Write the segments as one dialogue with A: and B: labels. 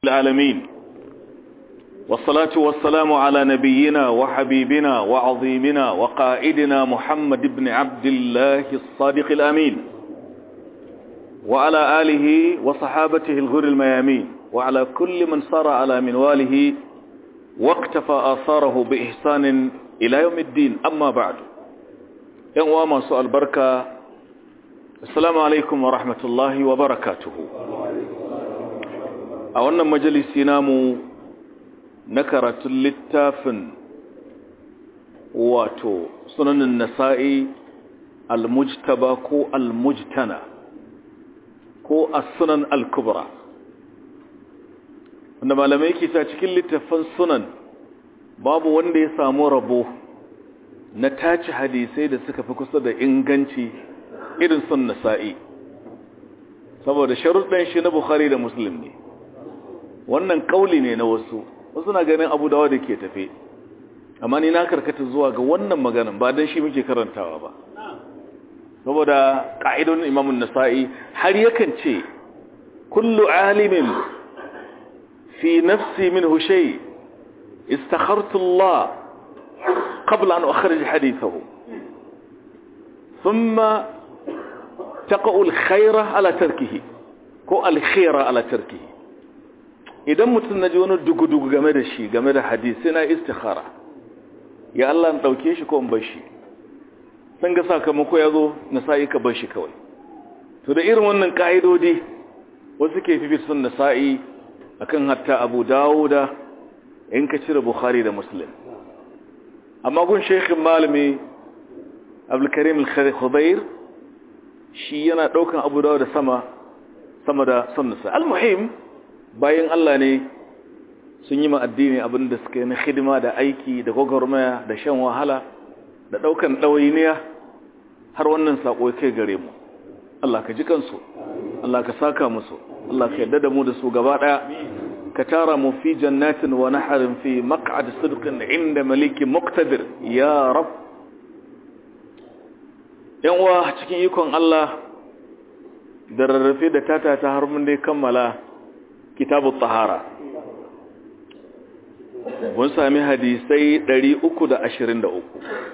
A: العالمين والصلاة والسلام على نبينا وحبيبنا وعظيمنا وقائدنا محمد بن عبد الله الصادق الأمين وعلى آله وصحابته الغر الميامين وعلى كل من صار على منواله واقتفى آثاره بإحسان إلى يوم الدين أما بعد يوم سؤال بركة السلام عليكم ورحمة الله وبركاته a wannan majalisi namu na karatun littafin wato sunanin nasa'i al-mujtaba ko al-mujtana ko as-sunan al-kubra wanda malamai ke ta cikin littafin sunan babu wanda ya samu rabo na taci hadisai da suka fi kusa da inganci irin sun nasa'i saboda sharuɗin shi na bukhari da muslim ne wannan kauli ne na wasu wasu na ganin abu dawa da ke tafe amma ni na karkata zuwa ga wannan maganin ba don shi muke karantawa ba saboda ƙa'idon imamun nasa'i har yakan ce kullu alimin fi nafsi min hushai istakhartu Allah qabla an ukhrij hadithahu thumma taqa'u al-khayra ala tarkihi ko al-khayra ala tarkihi idan mutum na ji wani dugu-dugu game da shi game da hadisi na istikhara ya Allah na ɗauke shi ko in bar shi sun ga sakamako ya zo na sa'i ka bar shi kawai to da irin wannan ƙa'idodi wasu ke fi sun nasa'i akan hatta abu dawuda in ka cire bukhari da muslim amma gun shekhin malami abdulkarim al-khudair shi yana ɗaukan abu dawuda sama sama da sun nasa al-muhim bayan Allah ne sun yi addini abin da suka yi na hidima da aiki da gwagwarmaya da shan wahala da ɗaukan ɗawainiya har wannan saƙo kai gare mu Allah ka ji kansu Allah ka saka musu Allah ka yadda da mu da su gaba ɗaya ka tara mu fi jannatin wa naharin fi maq'ad sidqin inda malikin muqtadir ya rab yan uwa cikin ikon Allah da rarrafe da tata ta har mun dai kammala kitabu tahara mun sami hadisai 323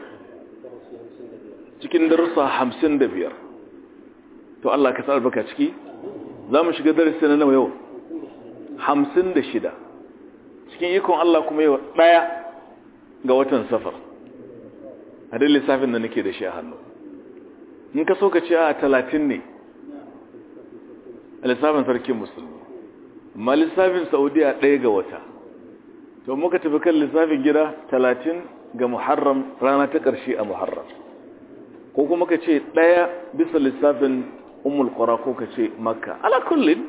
A: cikin darussa 55 to Allah ka sa baka ciki za mu shiga darasi na nawa yau 56 cikin ikon Allah kuma yau daya ga watan safar a dai lissafin da nake da shi a hannu in ka so ka ce a 30 ne a lissafin sarkin musulmi amma lissafin saudiya ɗaya ga wata to muka tafi kan lissafin gida talatin ga muharram rana ta ƙarshe a muharram ko kuma ka ce ɗaya bisa lissafin umul ƙwara ko ka ce makka ala kullum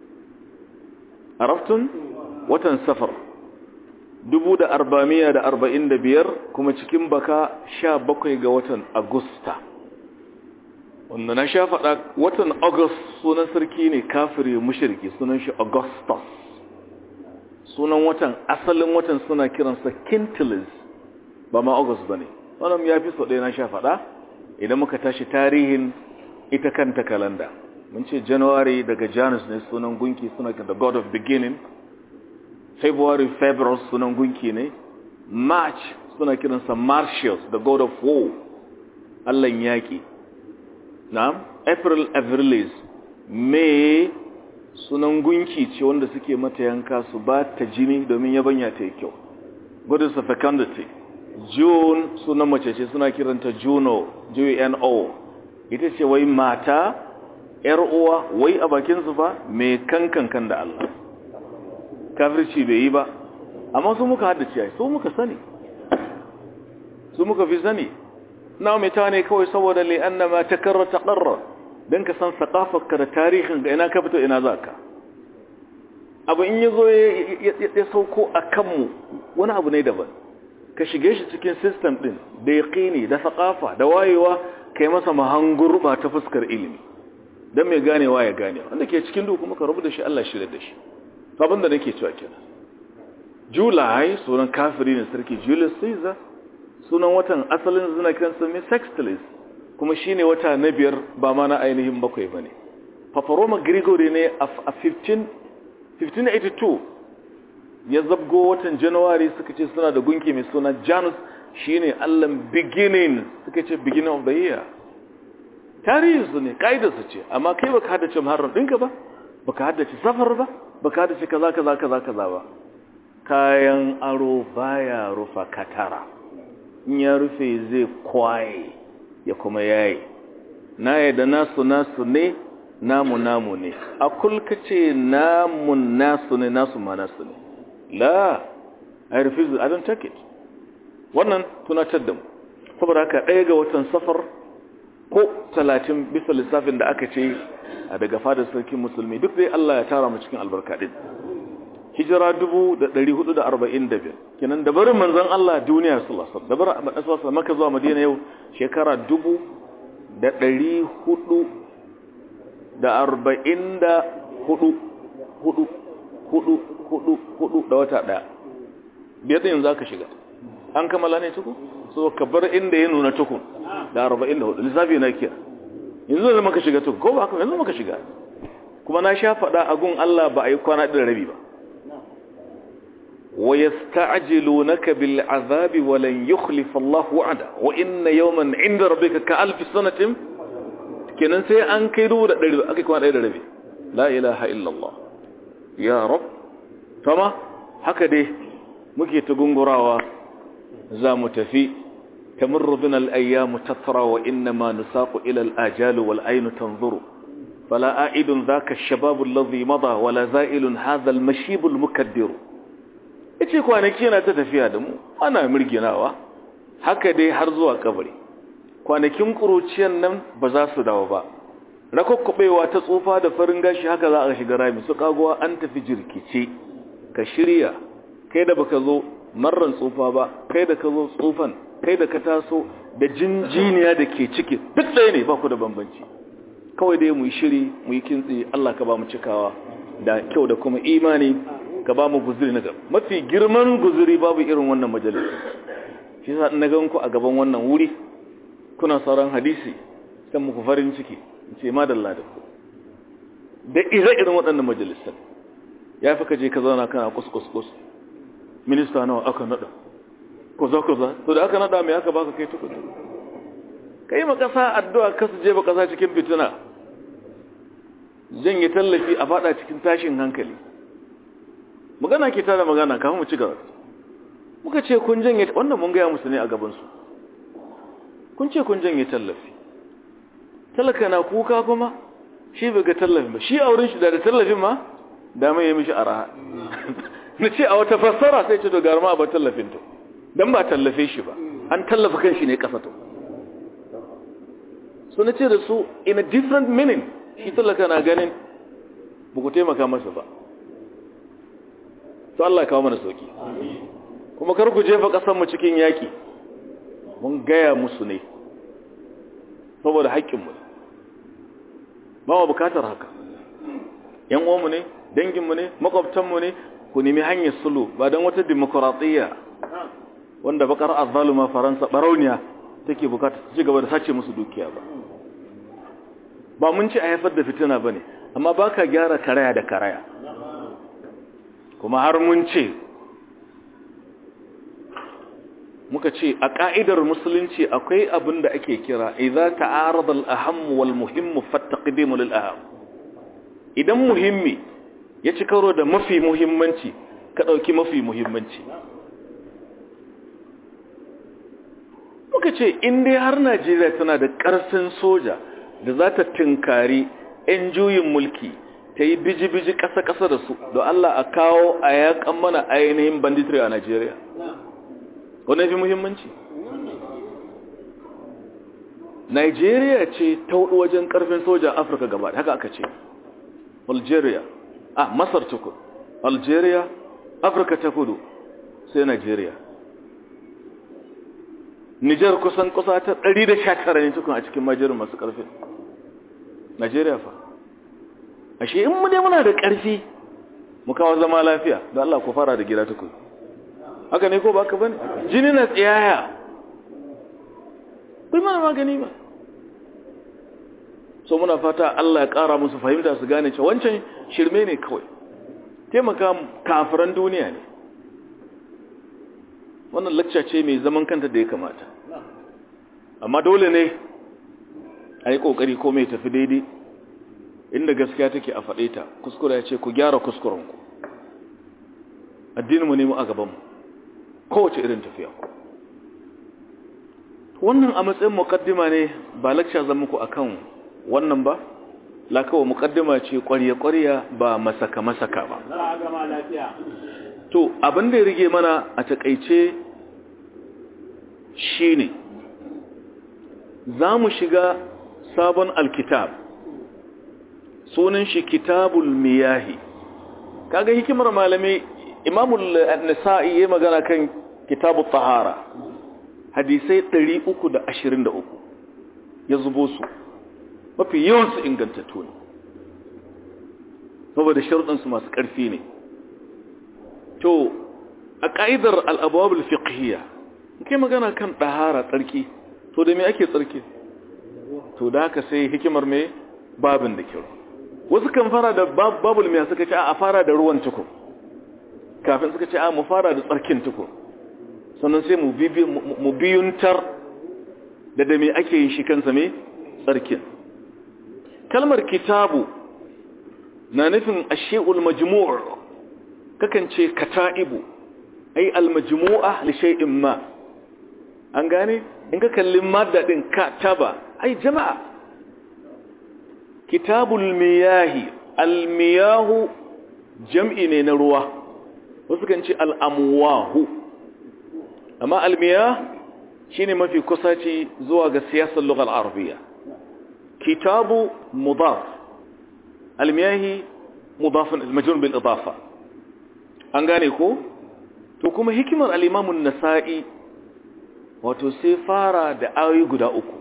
A: araftun watan safar dubu da arba'amiya da arba'in da biyar kuma cikin baka sha bakwai ga watan agusta wanda na sha faɗa watan august sunan sarki ne kafiri mushirki sunan shi augustus sunan watan asalin watan suna kiransa quintilis ba ma august ba ne wannan ya fi sau ɗaya na sha faɗa idan muka tashi tarihin ita kanta kalanda mun ce january daga janus ne sunan gunki suna the god of beginning february february sunan gunki ne march suna kiransa martius the god of war allan yaƙi na'am april avrilis may sunan gunki ce wanda suke mata yanka su ba ta jini domin yabanya ta yi kyau goddess of fecundity june sunan mace ce suna kiranta juno juno ita ce wai mata yar uwa wai a bakin su fa mai kankan da Allah kafirci bai yi ba amma su muka haddace ai su muka sani su muka fi sani na mai ta ne kawai saboda li annama takarra taqarra dan ka san sakafarka da tarihin ga ina ka fito ina zaka abu in yazo ya sauko a kanmu wani abu ne daban ka shige shi cikin system din da yaqini da sakafa da wayewa kai masa mahangur ba ta fuskar ilimi dan mai ganewa ya gane wanda ke cikin duhu kuma ka rubuta shi Allah shirye da shi to abinda nake cewa kenan July sunan kafiri ne sarki Julius Caesar sunan watan asalin zina kiransa mai sextilis kuma shine wata na biyar ba ma na ainihin bakwai ba ne paparoma gregory ne a 15 1582 ya zabgo watan january suka ce suna da gunki mai suna janus shine allan beginning suka ce beginning of the year tarihi su ne su ce amma kai baka haddace muharram ɗinka ba baka haddace safar ba baka haddace kaza kaza kaza kaza ba kayan aro baya rufa katara in ya rufe zai kwaye ya kuma yayi na yadda nasu nasu ne namu namu ne a kulka ce namun nasu ne nasu ma nasu ne la i refuse i don't take it wannan tunatar da mu saboda haka ɗaya ga watan safar ko talatin bisa lissafin da aka ce a daga fadar sarkin musulmi duk dai Allah ya tara mu cikin albarka din hijira 1445 kenan da barin manzon Allah duniya sallallahu alaihi wasallam da barin manzon maka zuwa madina yau shekara 1444 hudu hudu hudu hudu hudu da wata daya biyar yanzu aka shiga an kammala ne tuku so ka bar inda ya nuna tukun da 44 lissafi na kira yanzu da maka shiga tukun ko ba haka yanzu maka shiga kuma na sha faɗa a gun Allah ba a yi kwana ɗin rabi ba wa yasta'jilunaka bil azabi wa lan yukhlifa Allah wa'ada wa inna yawman 'inda rabbika ka alfi sanatin kenan sai an kai dubu da ɗari aka kwana ɗaya da rabi la ilaha illallah ya rab fama haka dai muke ta gungurawa za mu tafi tamurru bin al'ayyamu tattara wa inna ma nusaku ilal ajalu wal ainu tanzuru fala a'idun zaka shababu lazi mada wala za'ilun hadhal mashibul mukaddiru yace kwanaki yana ta tafiya da mu ana mirginawa haka dai har zuwa kabari kwanakin kuruciyan nan ba za su dawo ba rakokkubewa ta tsufa da farin gashi haka za a shiga rami su kagowa an tafi jirkice ka shirya kai da baka zo marran tsufa ba kai da ka zo tsufan kai da ka taso da jinjiniya da ke ciki duk ɗaya ne ba ku da bambanci kawai dai mu yi shiri mu yi kintsi Allah ka ba mu cikawa da kyau da kuma imani ka ba mu guzuri na gaba mafi girman guzuri babu irin wannan majalis shi sa na gan ku a gaban wannan wuri kuna sauran hadisi kan muku farin ciki in ce madalla da ku da ire irin waɗannan majalisar ya fi ka je ka zauna kana kus-kus-kus minista nawa aka nada kuza kuza to da aka nada mai aka baka kai tukutu kai ma kasa addu'a kasu je ba kasa cikin fitina janye tallafi a fada cikin tashin hankali magana ke tara magana kafin mu ci gaba muka ce kun janye wannan mun gaya musu ne a gaban su kun ce kun janye tallafi talaka na kuka kuma shi bai ga tallafin ba shi a wurin shi da tallafin ma da mai ya mishi araha na ce a wata fassara sai ce to garma ba tallafin to dan ba tallafe shi ba an tallafa kan shi ne kasa to so na ce da su in a different meaning shi tallaka na ganin ba ku taimaka masa ba to Allah kawo mana sauki kuma kar ku jefa kasan mu cikin yaki mun gaya musu ne saboda haƙƙin mu ba mu bukatar haka yan uwanmu ne danginmu ne makwabtanmu ne ku nemi hanyar sulu ba don wata demokuraɗiyya wanda bakar azaluma faransa barauniya take bukata ci gaba da sace musu dukiya ba ba mun ci a haifar da fitina ba ne amma ba ka gyara karaya da karaya kuma har mun ce muka ce a ƙa'idar musulunci akwai abin da ake kira idza ta'arada al-aham wal muhimmu fattaqidimu lil aham idan muhimmi ya ci karo da mafi muhimmanci ka ɗauki mafi muhimmanci muka ce in dai har najeriya tana da ƙarfin soja da za ta tinkari 'yan juyin mulki ta yi biji-biji ƙasa-ƙasa da su da Allah a kawo a yakan mana ainihin banditry a najeriya wane fi muhimmanci Najeriya ce ta hudu wajen ƙarfin soja afirka gaba haka aka ce algeria a masar tukun algeria afirka ta kudu sai nigeria nijar kusan kusa ta 119 ne tukun a cikin majerin masu karfi nigeria fa ashe in mu dai muna da karfi mu kawo zama lafiya da Allah ku fara da gida tukun haka ne ko baka bane jini na tsiyaya kai mana magani ba so muna fata Allah ya ƙara musu fahimta su gane cewa wancan shirme ne kawai taimaka kafiran duniya ne wannan lacca ce mai zaman kanta da ya kamata amma dole ne a yi ƙoƙari ko mai tafi daidai inda gaskiya take a faɗe ta kuskure ya ce ku gyara kuskurenku addininmu ne mu a gabanmu kowace irin tafiya wannan a matsayin mukaddima ne ba lakca zan muku akan wannan ba lakawa mukaddima ce ƙwarya-ƙwarya ba masaka-masaka ba to abin da ya rige mana a takaice shine za mu shiga sabon alkitab sunan shi kitabul miyahi kaga hikimar malamai imamul nisa'i ya magana kan kitabul tahara hadisai 323 ya zubo su mafi yawansu ingantattu ne saboda sharuɗansu masu ƙarfi ne to a ƙa'idar al'abuwabul fiqhiyya kai magana kan ɗahara tsarki to da me ake tsarki to da haka sai hikimar mai babin da kyau wasu kan fara da babul mai suka ce a fara da ruwan tukun kafin suka ce a mu fara da tsarkin tukun sannan sai mu biyuntar da da me ake yin shi kansa mai tsarkin kalmar kitabu na nufin ashe'ul majmu' kakan ce kata'ibu ai almajmu'a li shay'in ma an gane in ka kalli madda din kataba ai jama'a kitabul miyahi almiyahu jam'i ne na ruwa wasu kan ce al'amwahu amma almiyah shine mafi kusaci zuwa ga siyasar lughal arabiyya kitabu mudaf almiyahi mudafun majrur bil idafa an gane ko to kuma hikimar al-imam an-nasa'i wato sai fara da ayoyi guda uku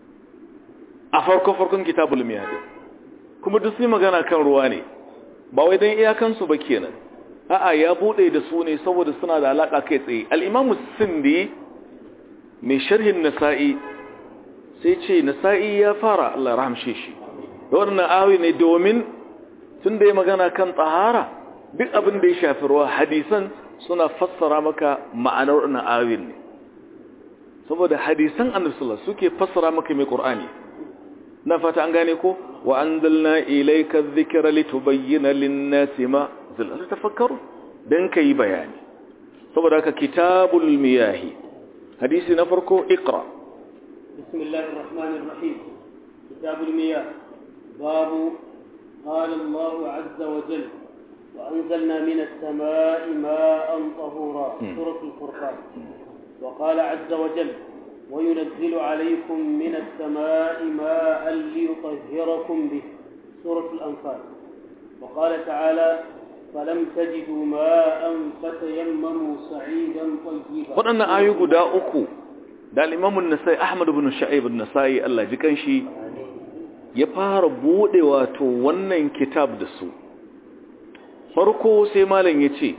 A: a farko farkon kitabul miyah kuma duk sai magana kan ruwa ne ba wai dan iyakan su ba kenan a'a ya bude da su ne saboda suna da alaka kai tsaye al-imam sindi mai sharhin nasa'i sai ce nasa'i ya fara Allah rahamshe shi da wannan ayoyi ne domin tun da ya magana kan tsahara duk abin da ya shafi ruwa hadisan suna fassara maka ma'anar wannan ayoyin ne saboda hadisan annabi sallallahu suke fassara maka mai qur'ani na fata an gane ko wa anzalna ilayka dhikra litubayyana lin-nasi ma zalala tafakkaru dan kai bayani saboda haka kitabul miyahi hadisi na farko iqra
B: bismillahir rahmanir rahim kitabul miyah babu قال الله عز وجل وأنزلنا من السماء ماء طهورا سورة الفرقان وقال عز وجل وينزل عليكم من السماء ماء ليطهركم به سورة الأنفال وقال تعالى فلم تجدوا ماء فتيمموا صعيدا طيبا
A: waɗannan ayu guda uku da al-Imam an-Nasa'i Ahmad ibn Shu'aib an-Nasa'i Allah ji kanshi ya fara bude wato wannan kitab da su farko sai malam yace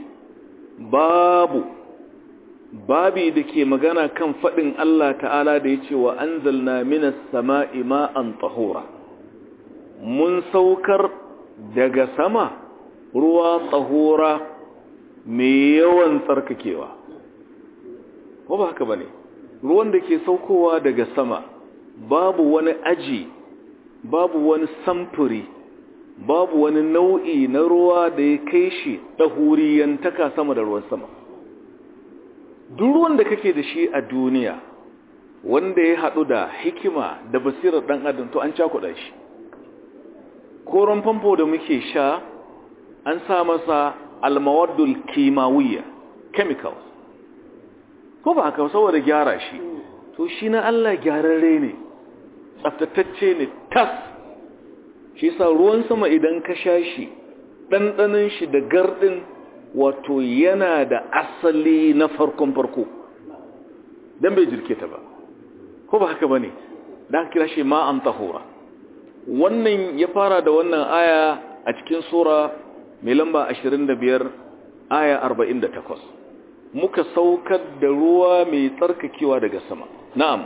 A: babu babi da ke magana kan faɗin Allah ta'ala da ya ce wa an zalna minas sama'i ma'an tsahura mun saukar daga sama ruwa tsahura mai yawan tsarkakewa ko ba haka ba ne ruwan da ke saukowa daga sama babu wani aji babu wani samfuri babu wani nau'i na ruwa da ya kai shi ɗahuriyantaka sama da ruwan sama duk ruwan da kake da shi a duniya wanda ya haɗu da hikima da basirar ɗan adam to an cakuɗa shi koron famfo da muke sha an sa masa almawaddul kimawiyya chemicals ko ba haka saboda gyara shi to shi na Allah gyararre ne tsaftatacce ne tas shi sa ruwan sama idan ka sha shi ɗanɗanin shi da gardin wato yana da asali na farkon farko don bai jirke ta ba ko ba haka ba ne da aka kira shi ma'an tahura wannan ya fara da wannan aya a cikin sura mai lamba 25 aya 48 muka saukar da ruwa mai tsarkakewa daga sama na'am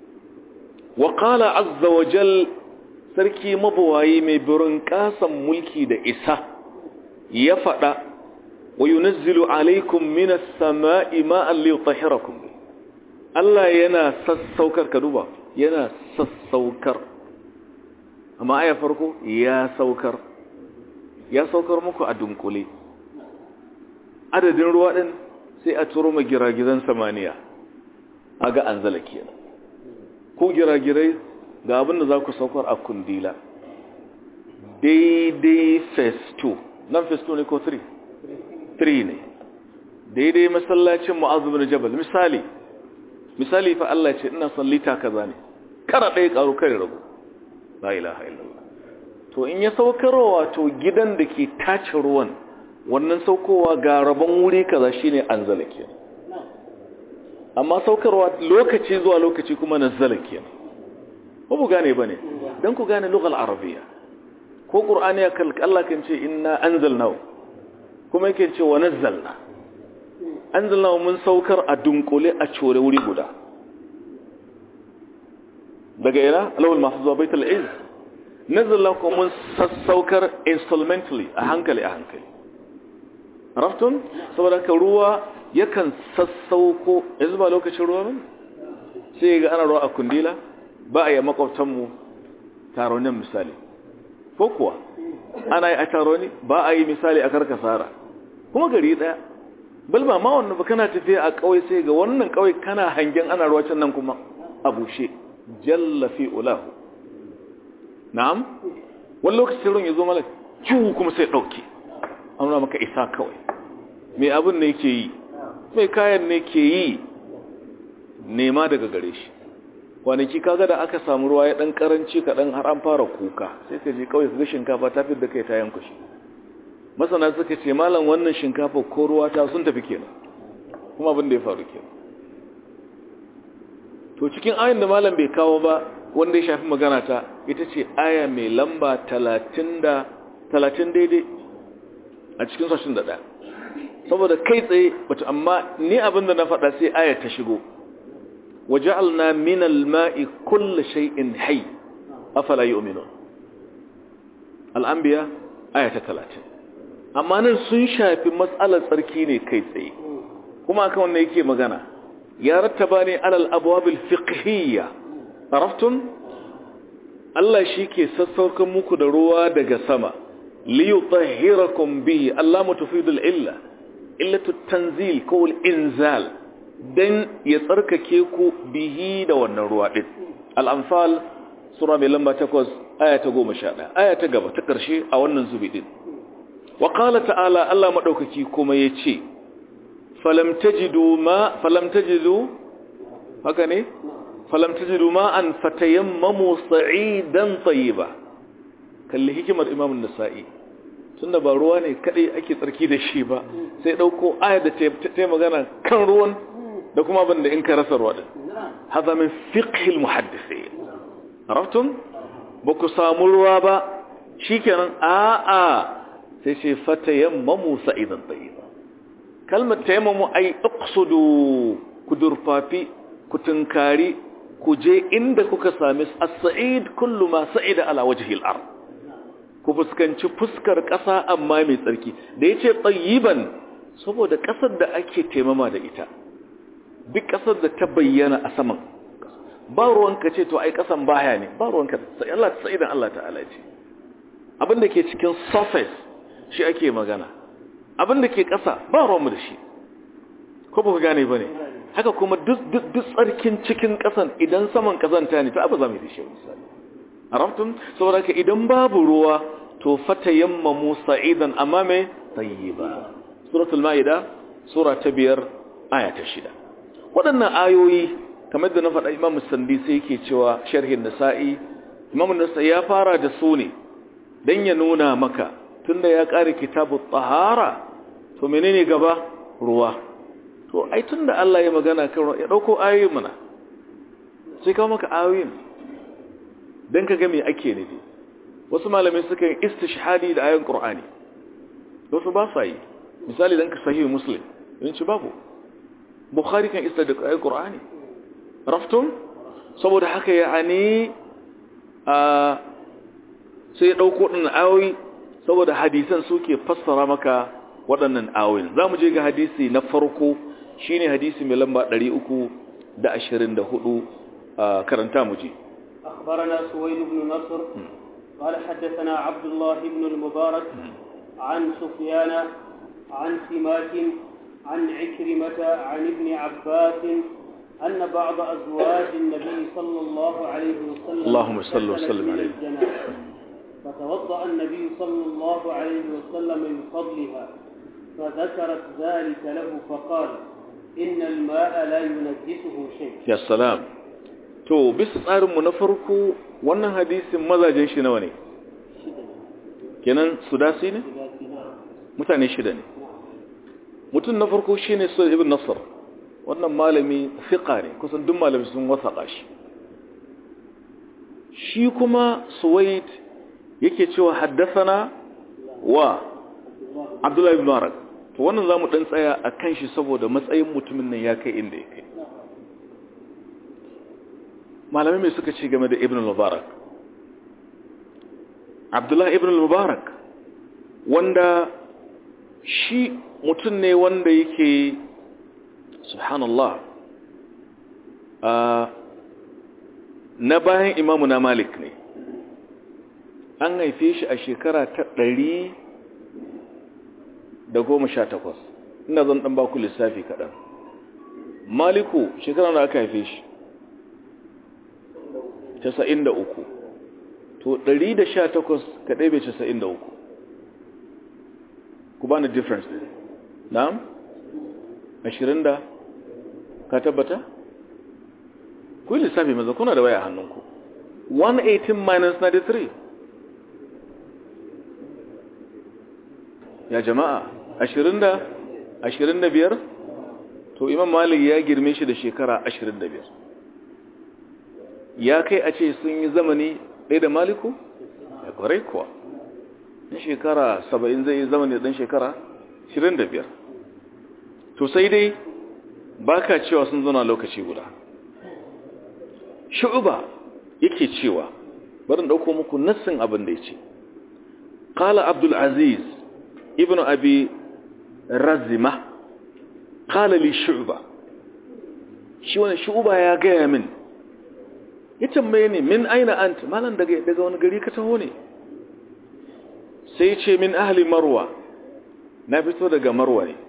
A: wa qala azza wa jal sarki mabawayi mai birin kasan mulki da isa ya faɗa wa yunazzilu alaikum minas sama'i ma'an liyutahhirakum Allah yana sassaukar ka duba yana sassaukar amma aya farko ya saukar ya saukar muku a dunkule adadin ruwa din sai a turo ma giragizan samaniya aga anzala kenan ko giragirai ga abin da za ku saukar a kundila daidai festo nan festo ne ko 3 3 ne daidai masallacin mu'azu bin jabal misali misali fa Allah ce ina son lita kaza ne kara ɗaya ƙaru kare rabu la ilaha illallah to in ya saukarwa to gidan da ke tace ruwan wannan saukowa ga rabon wuri kaza shine anzala kenan amma saukarwa lokaci zuwa lokaci kuma nazzala kenan ko bu gane bane dan ku gane lugal arabiya ko qur'ani ya kal Allah kan ce inna anzalnahu kuma yake ce wa nazzalna anzalnahu mun saukar a dunkule a core wuri guda daga ina lawal mahfuz wa baitul izz nazzalna ko mun sassaukar instrumentally a hankali a hankali raftun saboda ka ruwa yakan sassauko yanzu ba lokacin ruwa ba sai ga ana ruwa a kundila ba a yi makwabtanmu taronin misali ko kuwa ana yi a taroni ba a yi misali a karkasara kuma gari daya balba ma wannan ba kana tafiya a kawai sai ga wannan kawai kana hangen ana ruwa can nan kuma a bushe jalla fi ulahu na'am wani lokacin ruwan ya zo mana ciwo kuma sai ɗauke an nuna maka isa kawai mai abin ne ke yi mai kayan ne ke yi nema daga gare shi kwanaki kaga da aka samu ruwa ya dan karanci kaɗan har an fara kuka sai ka je kawai ga shinkafa ta fi da kai ta yanku shi masana suka ce malam wannan shinkafa ko ruwa ta sun tafi kenan kuma abin da ya faru kenan to cikin ayin da malam bai kawo ba wanda ya shafi magana ta ita ce aya mai lamba talatin da talatin daidai a cikin sashin da ɗaya saboda kai tsaye bata amma ni abin da na faɗa sai aya ta shigo وجعلنا من الماء كل شيء حي أفلا يؤمنون الأنبياء آية 30 amma nan sun shafi matsalar tsarki ne kai tsaye kuma akan wannan yake magana ya rattaba ne alal abwabil fiqhiyya araftum Allah shike sassaukan muku da ruwa daga sama li yutahhirakum bihi Allah mutafidul illa illatu tanzil ko inzal dan ya tsarkake ku bihi da wannan ruwa din al-anfal sura mai lamba 8 aya ta 11 aya ta gaba ta karshe a wannan zubi din wa qala ta'ala Allah madaukaki kuma yace falam tajidu ma falam tajidu haka ne falam tajidu ma an fatayammamu sa'idan tayyiba kalli hikimar imam an-nasa'i tunda ba ruwa ne kadai ake tsarki da shi ba sai dauko aya da ta magana kan ruwan da kuma abin da in ka rasa ruwa din hada min fiqh al-muhaddithin araftum ba ku samu ruwa ba shikenan a a sai ce fatayammamu sa'idan tayyiba kalmar tayammamu ai uqsudu ku durfafi ku tunkari ku je inda kuka sami as-sa'id kullu ma sa'ida ala wajhi al-ard ku fuskanci fuskar ƙasa amma mai tsarki da yace tayyiban saboda ƙasar da ake taimama da ita duk ƙasar da ta bayyana a saman ba ruwanka ce to ai ƙasan baya ne ba ruwanka sai Allah ta idan Allah ta'ala ce abin da ke cikin surface shi ake magana abin da ke ƙasa ba ruwanmu da shi ko ba ku gane ba ne haka kuma duk tsarkin cikin ƙasan idan saman ƙazanta ne ta abu za mu yi da shi misali arabtun saboda ka idan babu ruwa to fata yamma musa idan amma mai tayyiba suratul ma'ida sura ta biyar aya ta shida waɗannan ayoyi kamar da na faɗa imam sandi sai yake cewa sharhin nasa'i imam nasa'i ya fara da su ne don ya nuna maka tunda ya ƙare kitabu tsahara to menene gaba ruwa to ai tunda Allah ya magana kan ruwa ya ɗauko ayoyin mana sai kawo maka ayoyin don ka ga me ake nufi wasu malamai suka yi istishhadi da ayoyin qur'ani wasu ba sa yi misali dan ka sahihu muslim yanci babu bukhari kan isa da ayoyin qur'ani raftun saboda haka yani a sai ya dauko din ayoyi saboda hadisan suke fassara maka waɗannan ayoyin za mu je ga hadisi na farko shine hadisi mai lamba 324 karanta mu je
B: أخبرنا سويد بن نصر قال حدثنا عبد الله بن المبارك عن سفيان عن سماك عن عكرمة عن ابن عباس أن بعض أزواج النبي صلى الله عليه وسلم
A: اللهم صل
B: اغتسلت
A: وسلم
B: من
A: عليه.
B: الجنابة. فتوضأ النبي صلى الله عليه وسلم من فضلها فذكرت ذلك له فقال إن الماء لا ينجسه شيء
A: ya salam to bisa tsarinmu na farko wannan hadisin mazajen shi nawa ne kenan sudasi ne mutane shida ne mutum na farko shi ne su ibn nasar wannan malami fiƙa ne kusan duk malami sun wasaƙa shi shi kuma suwaid yake cewa haddasana wa abdullahi bin marak to wannan za mu ɗan tsaya a kan shi saboda matsayin mutumin nan ya kai inda ya kai malamai mai suka ce game da ibn al-mubarak abdullahi ibn al-mubarak wanda shi mutum ne wanda yake subhanallah a na bayan imamu na malik ne an haife shi a shekara ta ɗari da goma sha takwas ina zan ɗan baku lissafi kaɗan maliku shekara da aka haife shi casa'in da uku to ɗari da sha takwas kaɗai bai casa'in da uku ku ba ni difference ne na'am ashirin da ka tabbata ku yi lissafi maza kuna da waya a hannunku 118 minus 93 ya jama'a ashirin da ashirin da biyar to imam malik ya girme shi da shekara ashirin da biyar ya kai a ce sun yi zamani ɗaya da maliku ya kwarai kuwa ɗan shekara saba'in zai yi zamani ɗan shekara ashirin da biyar to sai dai ba ka cewa sun zana lokaci guda shu'uba yake cewa barin ɗauko muku nassin abin da ya ce ƙala abdulaziz ibn abi razima ƙala li shu'uba shi wani shu'uba ya gaya min ya tambaye ni min aina ant malan daga daga wani gari ka taho ne sai ce min ahli marwa na fito daga marwa ne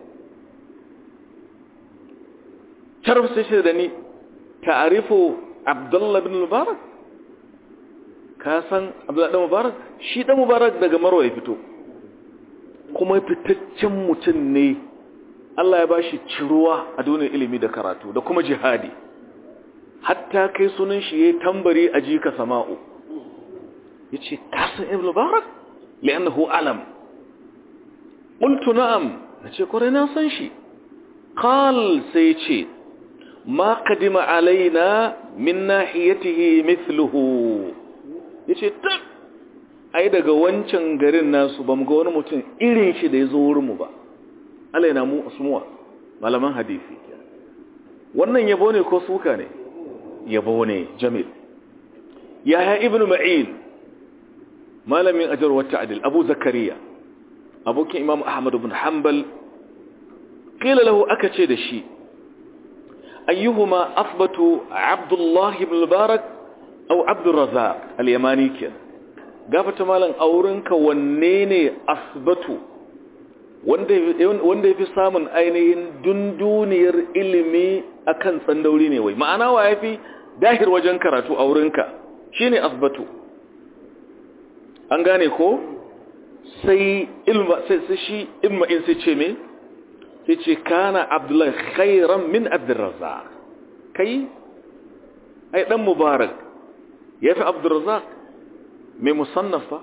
A: tarf sai ce da ni ta'arifu abdullah bin mubarak ka san abdullah bin mubarak shi dan mubarak daga marwa ya fito kuma fitaccen mutum ne Allah ya bashi ciruwa a duniyar ilimi da karatu da kuma jihadi hatta kai sunan shi yayi tambari a jika sama'u yace kasan ibn mubarak li'annahu alam qultu na'am nace kore na san shi qal sai ce ma qadima alaina min nahiyatihi mithluhu yace tab ai daga wancan garin nasu bamu ga wani mutum irin shi da yazo wurin mu ba alaina mu asmuwa malaman hadisi wannan yabo ne ko suka ne yabo ne jamil yaya ibn ma'in malamin ajar wata adil abu zakariya abokin imam ahmad ibn hanbal qila lahu aka ce da shi ayyuhuma asbatu abdullah ibn mubarak aw abdurrazzaq al-yamani ken gafata malan aurenka wanne ne asbatu wanda wanda yafi samun ainihin dunduniyar ilimi akan tsandauri ne wai ma'ana wa yafi dahir wajen karatu a wurinka shine asbatu an gane ko sai ilma sai shi ilma in sai ce me sai ce kana abdullahi khairan min abdurrazzaq kai ai dan mubarak yafi abdurrazzaq mai musannafa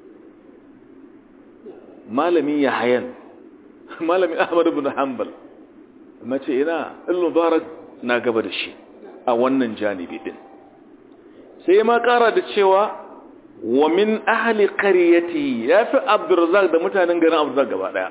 A: malami yahayan malami ahmad ibn hanbal mace ina al-mubarak na gaba da shi a wannan janibi din sai ma kara da cewa wa min ahli qaryati yafi abdurrazzaq da mutanen garin abdurrazzaq gaba daya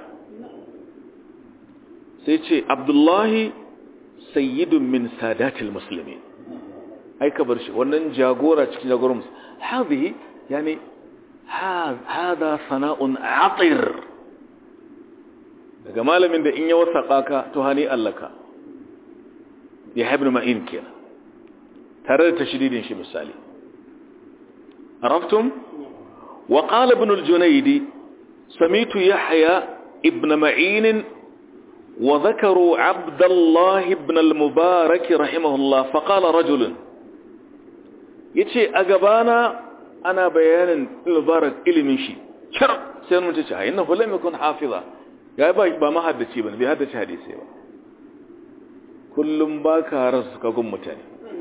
A: sai ce abdullahi sayyidun min sadatil muslimin ai ka bar shi wannan jagora cikin jagoran hadhihi yani hada sana'un atir daga malamin da in ya wasaƙa ka to hani allaka ya haibin ma'in kenan tare da tashididin shi misali araftum wa qala ibn al-junaydi samitu yahya ibn ma'in wa dhakaru abdullah ibn al-mubarak rahimahullah fa qala rajul yace a gabana ana bayanin mubarak ilimin shi char sai mun ce ai innahu lam yakun hafiza ya ba ba mahaddaci bane bai haddace hadisi ba kullum baka rasa kagun mutane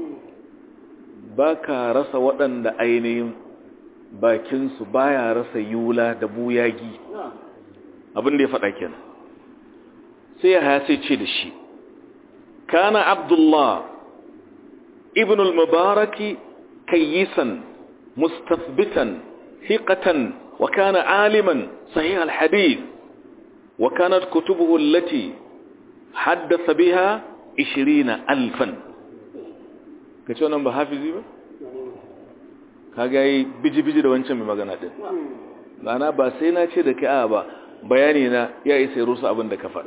A: baka rasa waɗanda ainihin bakin su baya rasa yula da buyagi abin da ya faɗa kenan sai ya haya sai ce da shi kana abdullah ibn al-mubaraki kayyisan mustathbitan thiqatan وكان عالما صحيح الحديث وكانت كتبه التي حدث بها عشرين ألفا kace wannan ba hafizi ba kaga yi biji-biji da wancan mai magana din ma'ana ba sai na ce da kai a ba bayani na ya isa rusa abin da ka faɗa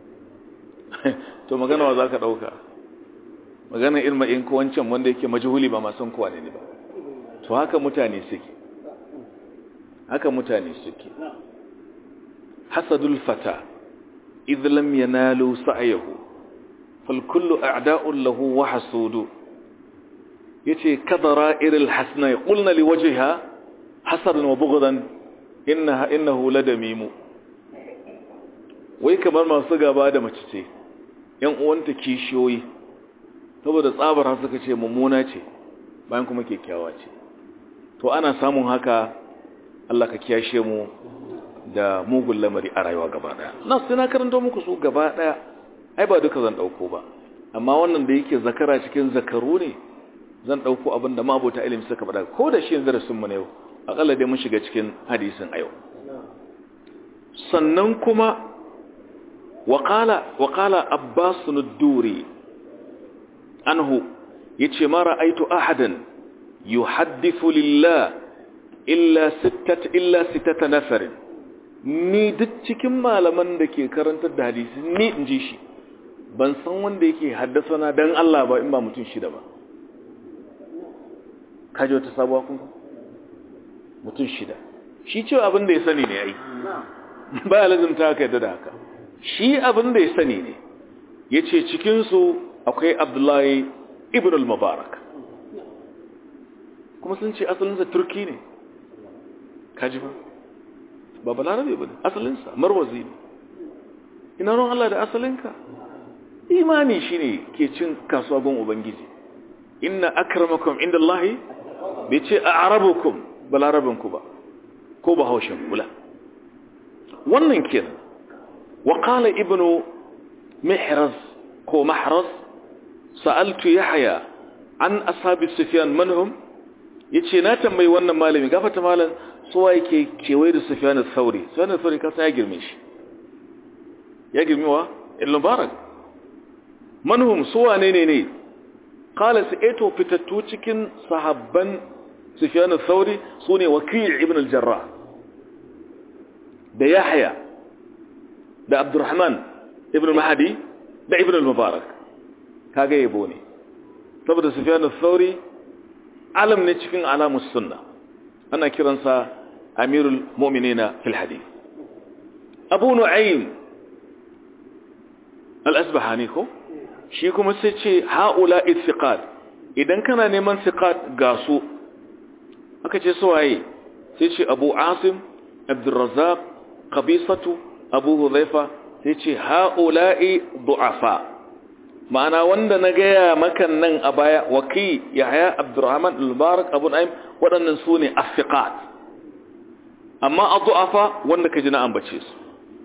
A: to magana wa za ka ɗauka magana ilma in ko wancan wanda yake majhuli ba masan kowa ne ba to haka mutane suke haka mutane suke hasadul fata idh lam yanalu sa'yahu fal kullu a'da'un lahu wa hasudu yace kadara iril hasna qulna li wajhiha hasadan wa bughdan innaha innahu ladamimu wai kamar masu gaba da mace ce yan uwanta kishiyoyi saboda tsabar suka ce mummuna ce bayan kuma kyakkyawa ce to ana samun haka Allah ka kiyashe mu da mugun lamari a rayuwa gaba daya na sai na karanta muku su gaba daya ai ba duka zan dauko ba amma wannan da yake zakara cikin zakaru ne zan dauko abin da mabota ilimi suka faɗa ko da shi darasin mu ne yau akalla dai mun shiga cikin hadisin a yau sannan kuma waqala waqala abbas ad-duri anhu yace ma ra'aytu ahadan yuhaddithu lillah illa sittat illa sittata nafarin ni duk cikin malaman da ke karantar da hadisi ni in ji shi ban san wanda yake haddasa na dan Allah ba in ba mutum shida ba kaji wata sabuwa kun mutum shida shi cewa abin da ya sani ne yayi ba ya lazimta haka yadda da haka shi abin da ya sani ne ya ce cikinsu akwai abdullahi ibn al-mubarak kuma sun ce asalinsa turki ne kaji ba ba balarabe ba ne asalinsa marwazi ne ina ruwan Allah da asalinka imani shi ne ke cin kasuwa gun ubangiji inna akramakum inda Allahi bai ce a arabukum balarabinku ba ko ba haushin kula wannan kenan wa qala ibnu mihraz ko mahraz sa'altu yahya an ashabi sufyan manhum yace na tambayi wannan malami gafata malam suwa yake kewaye da Sufyan al-Thawri Sufyan al-Thawri kasa ya girme shi ya girme wa al-Mubarak manhum suwa ne ne ne qala sa'ito fitattu cikin sahabban Sufyan al-Thawri sune Waki' ibn al-Jarrah da Yahya da Abdurrahman ibn al-Mahdi da ibn al-Mubarak kaga yabo ne saboda Sufyan al-Thawri alam ne cikin alamus sunna ana kiransa amirul mu'minina fil hadith abu nu'aym al-asbahani ko shi kuma sai ce haula ithiqat idan kana neman thiqat ga su aka ce suwaye sai ce abu asim abdurrazzaq qabisatu abu hudhaifa sai ce haula'i du'afa ma'ana wanda na gaya makan nan a baya waki yahya abdurrahman al-mubarak abu na'im waɗannan su ne afiqat amma a du'afa wanda ka ji na ambace su